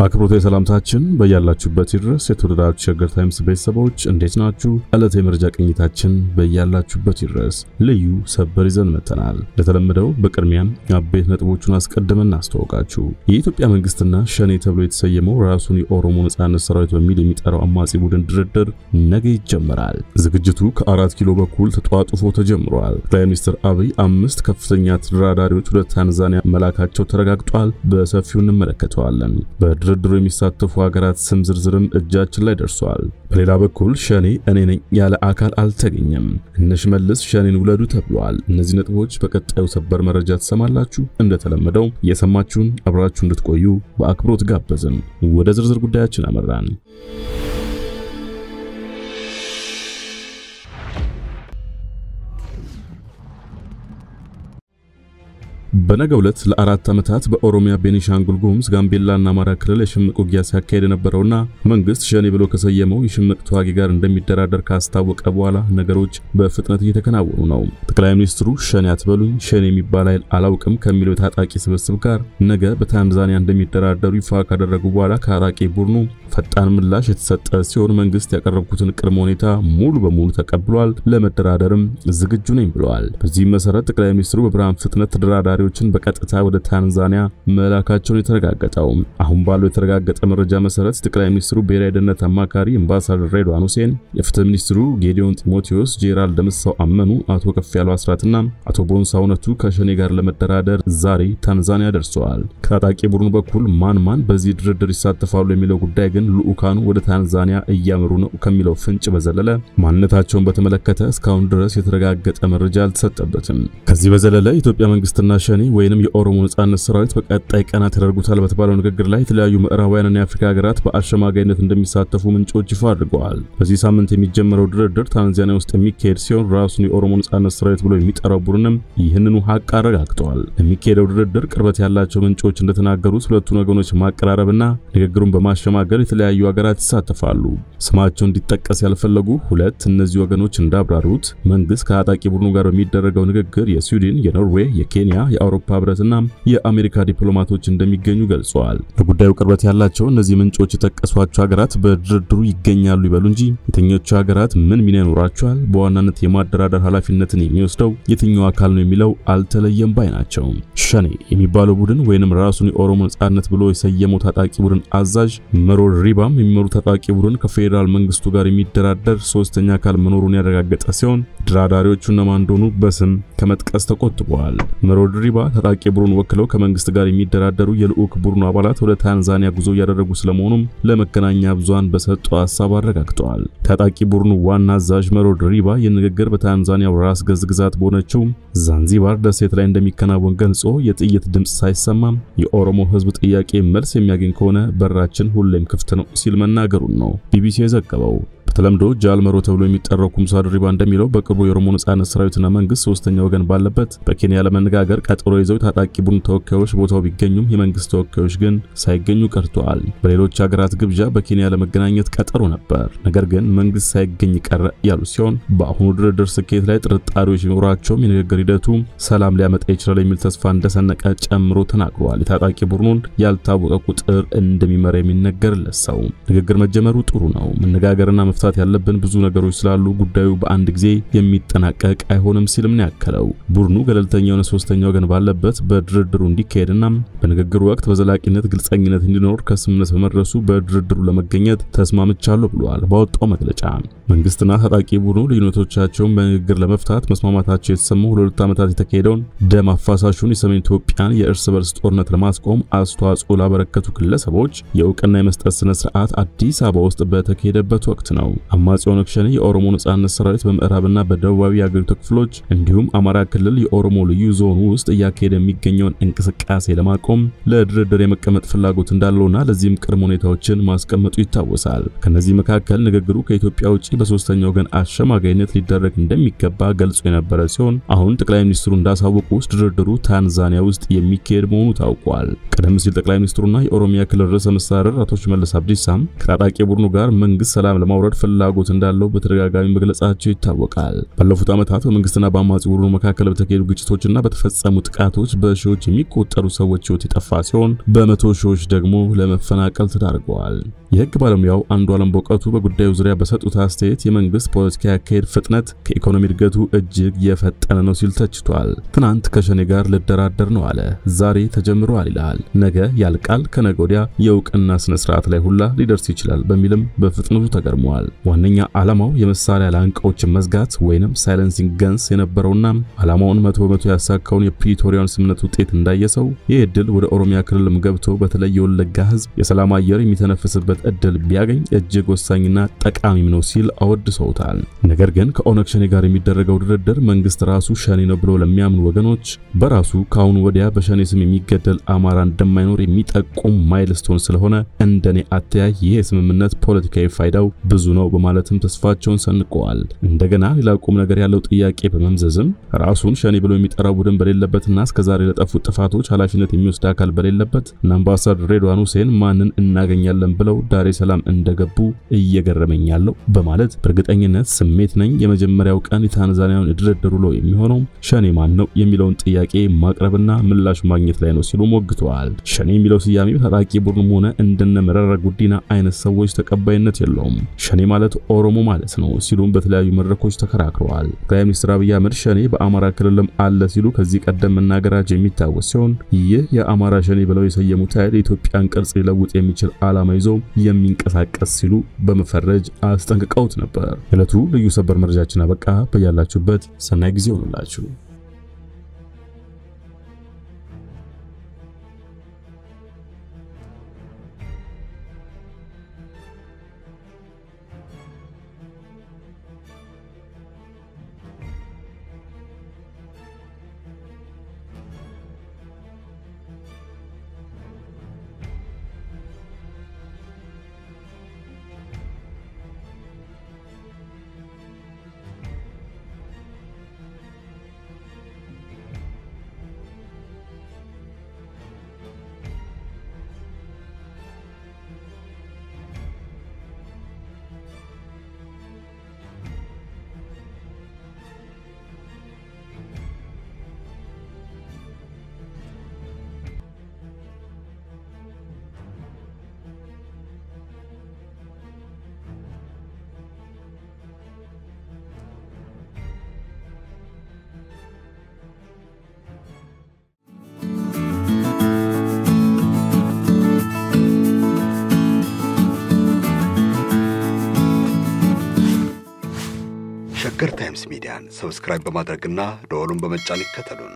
አክብሮታዊ ሰላምታችን በያላችሁበት ይድረስ። የተወደዳችሁ ሸገር ታይምስ ቤተሰቦች እንዴት ናችሁ? ዕለተ የመረጃ ቅኝታችን በያላችሁበት ይድረስ። ልዩ ሰበር ይዘን መጥተናል። እንደተለመደው በቅድሚያም አበይት ነጥቦቹን አስቀድመን እናስተዋውቃችሁ። የኢትዮጵያ መንግስትና ሸኔ ተብሎ የተሰየመው ራሱን የኦሮሞ ነጻነት ሰራዊት በሚል የሚጠራው አማጺ ቡድን ድርድር ነገ ይጀመራል። ዝግጅቱ ከአራት ኪሎ በኩል ተጧጡፎ ተጀምሯል። ጠቅላይ ሚኒስትር አብይ አምስት ከፍተኛ ተደራዳሪዎች ወደ ታንዛኒያ መላካቸው ተረጋግጧል። በሰፊው እንመለከተዋለን። በድርድሩ የሚሳተፉ ሀገራት ስም ዝርዝርም እጃችን ላይ ደርሷል። በሌላ በኩል ሸኔ እኔ ነኝ ያለ አካል አልተገኘም። እነ ሽመልስ ሸኔን ውለዱ ተብሏል። እነዚህ ነጥቦች በቀጣዩ ሰበር መረጃ ትሰማላችሁ። እንደተለመደው እየሰማችሁን አብራችሁ እንድትቆዩ በአክብሮት ጋበዝን። ወደ ዝርዝር ጉዳያችን አመራን። በነገው ዕለት ለአራት ዓመታት በኦሮሚያ፣ ቤኒሻንጉል ጉሙዝ፣ ጋምቤላና አማራ ክልል የሽምቅ ውጊያ ሲያካሄድ የነበረውና መንግስት ሸኔ ብሎ ከሰየመው የሽምቅ ተዋጊ ጋር እንደሚደራደር ካስታወቀ በኋላ ነገሮች በፍጥነት እየተከናወኑ ነው። ጠቅላይ ሚኒስትሩ ሸኔ አትበሉኝ፣ ሸኔ የሚባል ኃይል አላውቅም ከሚለው የታጣቂ ስብስብ ጋር ነገ በታንዛኒያ እንደሚደራደሩ ይፋ ካደረጉ በኋላ ከታጣቂ ቡድኑ ፈጣን ምላሽ የተሰጠ ሲሆን መንግስት ያቀረብኩትን ቅድመ ሁኔታ ሙሉ በሙሉ ተቀብሏል፣ ለመደራደርም ዝግጁ ነኝ ብለዋል። በዚህም መሰረት ጠቅላይ ሚኒስትሩ በብርሃን ፍጥነት ተደራዳሪ ችን በቀጥታ ወደ ታንዛኒያ መላካቸውን የተረጋገጠው። አሁን ባለው የተረጋገጠ መረጃ መሰረት ጠቅላይ ሚኒስትሩ ብሔራዊ ደህንነት አማካሪ አምባሳደር ሬድዋን ሁሴን፣ የፍትህ ሚኒስትሩ ጌዲዮን ጢሞቴዎስ፣ ጄኔራል ደምሳው አመኑ፣ አቶ ከፍያለው አስራትና አቶ ቦንሳ እውነቱ ከሸኔ ጋር ለመደራደር ዛሬ ታንዛኒያ ደርሰዋል። ከታጣቂ ቡድኑ በኩል ማን ማን በዚህ ድርድር ይሳተፋሉ የሚለው ጉዳይ ግን ልዑካኑ ወደ ታንዛኒያ እያመሩ ነው ከሚለው ፍንጭ በዘለለ ማንነታቸውን በተመለከተ እስካሁን ድረስ የተረጋገጠ መረጃ አልተሰጠበትም። ከዚህ በዘለለ የኢትዮጵያ መንግስትና ሸኔ ወይንም የኦሮሞ ነጻነት ሰራዊት በቀጣይ ቀናት ያደርጉታል በተባለው ንግግር ላይ የተለያዩ ምዕራባውያንና የአፍሪካ ሀገራት በአሸማጋይነት እንደሚሳተፉ ምንጮች ይፋ አድርገዋል። በዚህ ሳምንት የሚጀምረው ድርድር ታንዛኒያ ውስጥ የሚካሄድ ሲሆን ራሱን የኦሮሞ ነጻነት ሰራዊት ብሎ የሚጠራው ቡድንም ይህንኑ ሀቅ አረጋግጠዋል። የሚካሄደው ድርድር ቅርበት ያላቸው ምንጮች እንደተናገሩት ሁለቱን ወገኖች ማቀራረብና ንግግሩን በማሸማገል የተለያዩ ሀገራት ይሳተፋሉ። ስማቸው እንዲጠቀስ ያልፈለጉ ሁለት እነዚህ ወገኖች እንዳብራሩት መንግስት ከታጣቂ ቡድኑ ጋር በሚደረገው ንግግር የስዊድን፣ የኖርዌይ፣ የኬንያ የአውሮፓ ህብረትና የአሜሪካ ዲፕሎማቶች እንደሚገኙ ገልጸዋል። ለጉዳዩ ቅርበት ያላቸው እነዚህ ምንጮች የጠቀሷቸው ሀገራት በድርድሩ ይገኛሉ ይበሉ እንጂ የትኞቹ ሀገራት ምን ሚና ይኖራቸዋል፣ በዋናነት የማደራደር ኃላፊነትን የሚወስደው የትኛው አካል ነው የሚለው አልተለየም ባይ ናቸው። ሸኔ የሚባለው ቡድን ወይንም ራሱን የኦሮሞ ነጻነት ብሎ የሰየመው ታጣቂ ቡድን አዛዥ መሮር ሪባም የሚመሩ ታጣቂ ቡድን ከፌዴራል መንግስቱ ጋር የሚደራደር ሶስተኛ አካል መኖሩን ያረጋገጠ ሲሆን ድራዳሪዎቹ እነማን እንደሆኑ በስም ከመጥቀስ ተቆጥበዋል። መሮር ሪባ ታጣቂ ቡድን ወክለው ከመንግስት ጋር የሚደራደሩ የልዑክ ቡድኑ አባላት ወደ ታንዛኒያ ጉዞ እያደረጉ ስለመሆኑም ለመገናኛ ብዙሃን በሰጡ ሀሳብ አረጋግጠዋል። ታጣቂ ቡድኑ ዋና አዛዥ መሮር ሪባ የንግግር በታንዛኒያው ራስ ገዝ ግዛት በሆነችው ዛንዚባር ደሴት ላይ እንደሚከናወን ገልጾ የጥይት ድምፅ ሳይሰማም የኦሮሞ ህዝብ ጥያቄ መልስ የሚያገኝ ከሆነ በራችን ሁሌም ክፍት ነው ሲል መናገሩን ነው ቢቢሲ የዘገበው። በተለምዶ ጃልመሮ ተብሎ የሚጠራው ኩምሳ ድሪባ እንደሚለው በቅርቡ የኦሮሞ ነጻነት ሰራዊትና መንግስት ሶስተኛ ወገን ባለበት በኬንያ ለመነጋገር ቀጠሮ ይዘው ታጣቂ ቡድን ተወካዮች ቦታው ቢገኙም የመንግስት ተወካዮች ግን ሳይገኙ ቀርተዋል። በሌሎች ሀገራት ግብዣ በኬንያ ለመገናኘት ቀጠሮ ነበር፣ ነገር ግን መንግስት ሳይገኝ ቀረ ያሉ ሲሆን በአሁኑ ድርድር ስኬት ላይ ጥርጣሬዎች ቢኖራቸውም የንግግር ሂደቱ ሰላም ሊያመጣ ይችላል የሚል ተስፋ እንደሰነቀ ጨምሮ ተናግረዋል። የታጣቂ ቡድኑን ያልታወቀ ቁጥር እንደሚመራ የሚነገርለት ሰው ንግግር መጀመሩ ጥሩ ነው፣ መነጋገርና መፍታት ያለብን ብዙ ነገሮች ስላሉ ጉዳዩ በአንድ ጊዜ የሚጠናቀቅ አይሆንም ሲልም ነው ያከለው። ቡድኑ ገለልተኛ የሆነ ሶስተኛ ወገን ባለበት በድርድሩ እንዲካሄድና በንግግሩ ወቅት በዘላቂነት ግልጸኝነት እንዲኖር ከስምምነት በመድረሱ በድርድሩ ለመገኘት ተስማምቻለሁ ብለዋል ባወጣው መግለጫ። መንግስትና ታጣቂ ቡድኑ ልዩነቶቻቸውን በንግግር ለመፍታት መስማማታቸው የተሰማው ለሁለት ዓመታት የተካሄደውን ደም አፋሳሹን የሰሜን ኢትዮጵያን የእርስ በርስ ጦርነት ለማስቆም አስተዋጽኦ ላበረከቱ ግለሰቦች የእውቅና የመስጠት ስነ ስርዓት አዲስ አበባ ውስጥ በተካሄደበት ወቅት ነው። አማጺ ኦነግ ሸኔ የኦሮሞ ነጻነት ሰራዊት በምዕራብና በደቡባዊ የአገሪቱ ክፍሎች እንዲሁም አማራ ክልል የኦሮሞ ልዩ ዞን ውስጥ እያካሄደ የሚገኘውን እንቅስቃሴ ለማቆም ለድርድር የመቀመጥ ፍላጎት እንዳለውና ለዚህም ቅድመ ሁኔታዎችን ማስቀመጡ ይታወሳል። ከነዚህ መካከል ንግግሩ ከኢትዮጵያ ውጪ በሶስተኛ ወገን አሸማጋይነት ሊደረግ እንደሚገባ ገልጾ የነበረ ሲሆን አሁን ጠቅላይ ሚኒስትሩ እንዳሳወቁ ውስጥ ድርድሩ ታንዛኒያ ውስጥ የሚካሄድ መሆኑ ታውቋል። ቀደም ሲል ጠቅላይ ሚኒስትሩና የኦሮሚያ ክልል ርዕሰ መስተዳድር አቶ ሽመልስ አብዲሳም ከታጣቂ ቡድኑ ጋር መንግስት ሰላም ለማውረድ ፍላጎት እንዳለው በተደጋጋሚ መግለጻቸው ይታወቃል። ባለፉት ዓመታት በመንግስትና በአማጺ ቡድኑ መካከል በተካሄዱ ግጭቶችና በተፈጸሙ ጥቃቶች በሺዎች የሚቆጠሩ ሰዎች ሕይወት የጠፋ ሲሆን በመቶ ሺዎች ደግሞ ለመፈናቀል ተዳርገዋል። የህግ ባለሙያው አንዱዓለም በእውቀቱ በጉዳዩ ዙሪያ በሰጡት አስተያየት የመንግስት ፖለቲካ ያካሄድ ፍጥነት ከኢኮኖሚ እድገቱ እጅግ የፈጠነ ነው ሲል ተችቷል። ትናንት ከሸኔ ጋር ልደራደር ነው አለ፣ ዛሬ ተጀምሯል ይላል። ነገ ያልቃል፣ ከነገ ወዲያ የእውቅና ስነ ስርዓት ላይ ሁላ ሊደርስ ይችላል በሚልም በፍጥነቱ ተገርመዋል። ዋነኛ ዓላማው የመሳሪያ ላንቃዎችን መዝጋት ወይንም ሳይለንሲንግ ገንስ የነበረውና ዓላማውን መቶ በመቶ ያሳካውን የፕሪቶሪያን ስምምነት ውጤት እንዳየሰው ይህ እድል ወደ ኦሮሚያ ክልልም ገብቶ በተለይ የወለጋ ህዝብ የሰላም አየር የሚተነፍስበት እድል ቢያገኝ እጅግ ወሳኝና ጠቃሚም ነው ሲል አወድሰውታል። ነገር ግን ከኦነግ ሸኔ ጋር የሚደረገው ድርድር መንግስት ራሱ ሸኔ ነው ብሎ ለሚያምኑ ወገኖች በራሱ ከአሁኑ ወዲያ በሸኔ ስም የሚገደል አማራ እንደማይኖር የሚጠቁም ማይልስቶን ስለሆነ እንደኔ አተያይ ይህ የስምምነት ፖለቲካዊ ፋይዳው ብዙ ነው በማለትም ተስፋቸውን ሰንቀዋል። እንደገና ሌላ ቁም ነገር ያለው ጥያቄ በመምዘዝም ራሱን ሸኔ ብሎ የሚጠራው ቡድን በሌለበትና እስከዛሬ ለጠፉት ጥፋቶች ኃላፊነት የሚወስድ አካል በሌለበት እና አምባሳደር ሬድዋን ሁሴን ማንን እናገኛለን ብለው ዳሬ ሰላም እንደገቡ እየገረመኝ ያለው በማለት በእርግጠኝነት ስሜት ነኝ የመጀመሪያው ቀን የታንዛኒያውን የድርድር ውሎ የሚሆነው ሸኔ ማን ነው የሚለውን ጥያቄ ማቅረብና ምላሽ ማግኘት ላይ ነው ሲሉ ሞግተዋል። ሸኔ የሚለው ስያሜ ታጣቂ ቡድንም ሆነ እንደነ መረራ ጉዲና አይነት ሰዎች ተቀባይነት የለውም። ሸኔ ማለት ኦሮሞ ማለት ነው ሲሉም በተለያዩ መድረኮች ተከራክረዋል። ጠቅላይ ሚኒስትር አብይ አህመድ ሸኔ በአማራ ክልልም አለ ሲሉ ከዚህ ቀደም መናገራቸው የሚታወስ ሲሆን ይህ የአማራ ሸኔ ብለው የሰየሙት ኃይል የኢትዮጵያን ቅርጽ ሊለውጥ የሚችል ዓላማ ይዞ የሚንቀሳቀስ ሲሉ በመፈረጅ አስጠንቅቀውት ነበር። ዕለቱ ልዩ ሰበር መረጃችን አበቃ። በያላችሁበት ሰናይ ጊዜ ሆኑላችሁ። ሸገር ታይምስ ሚዲያን ሰብስክራይብ በማድረግና ደወሉን በመጫን ይከተሉን።